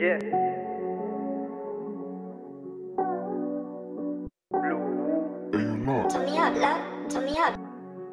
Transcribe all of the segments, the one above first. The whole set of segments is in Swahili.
Yeah. Blue. Turn me up, love. Turn me up.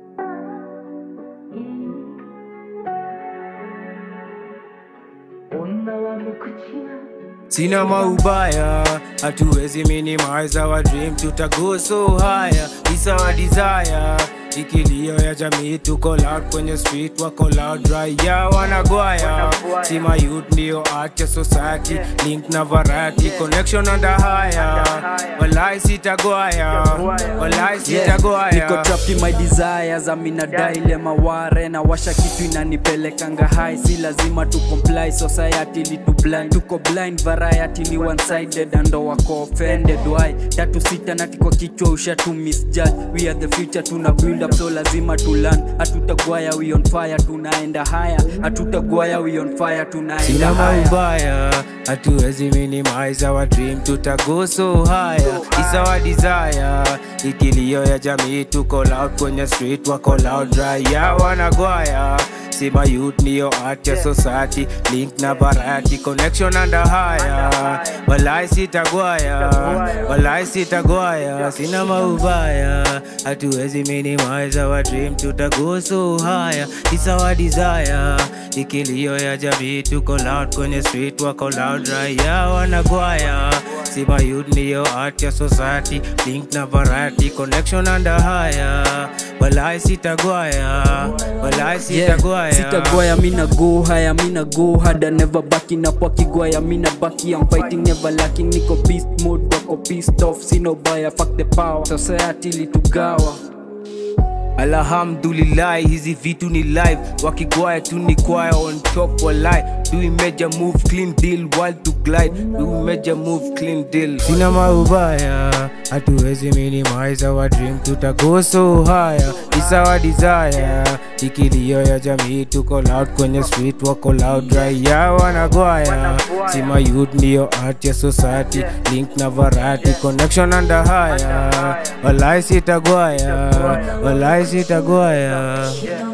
Sina maubaya, hatuwezi minimize our dream, tutago so higher, it's our desire. Ikilio ya jamii tuko loud kwenye street, wako loud raia wanagwaya. Sima youth ndio art ya society, link na variety, connection under higher. Walai sitagwaya, walai sitagwaya. niko trapped in my desires amina daile maware na washa kitu inanipelekanga high si lazima tu comply society li to blind tuko blind variety ni one sided ando wako offended why tatu sita na tiko kichwa usha tu misjudge we are the future tuna build up so lazima tu learn hatutagwaya we on fire tunaenda higher hatutagwaya we on fire tunaenda Sina higher maubaya, hatuwezi minimize our dream, tutago so higher, it's our desire. Ikilio ya jamii tuko loud kwenye street, wako loud raia wanagwaya. Sima youth ndio art ya society, link na variety, connection under higher. Walai sitagwaya, walai sitagwaya, sina maubaya, hatuwezi minimize our dream, tutago so higher, it's our desire. Ikilio ya jamii tuko loud kwenye street, wako loud raia wanagwaya. Sima youth ndio art ya society, link na variety, connection under higher. Walai sitagwaya, walai sitagwaya. sitagwaya mina go haya mina go hada never backing up wakigwaya mina baki I'm fighting never lacking niko beast mode wako pissed off sino baya fuck the power society litugawa alhamdulillahi hizi vitu ni live wakigwaya tu ni kwaya on top walai doing major move clean deal while to glide doing major move clean deal sina maubaya hatuwezi minimize our dream tutago so higher it's our desire ikilio ya jamii tuko loud kwenye street wako loud raia wanagwaya sima youth ndio art ya society link na variety connection under higher walai sitagwaya walai sitagwaya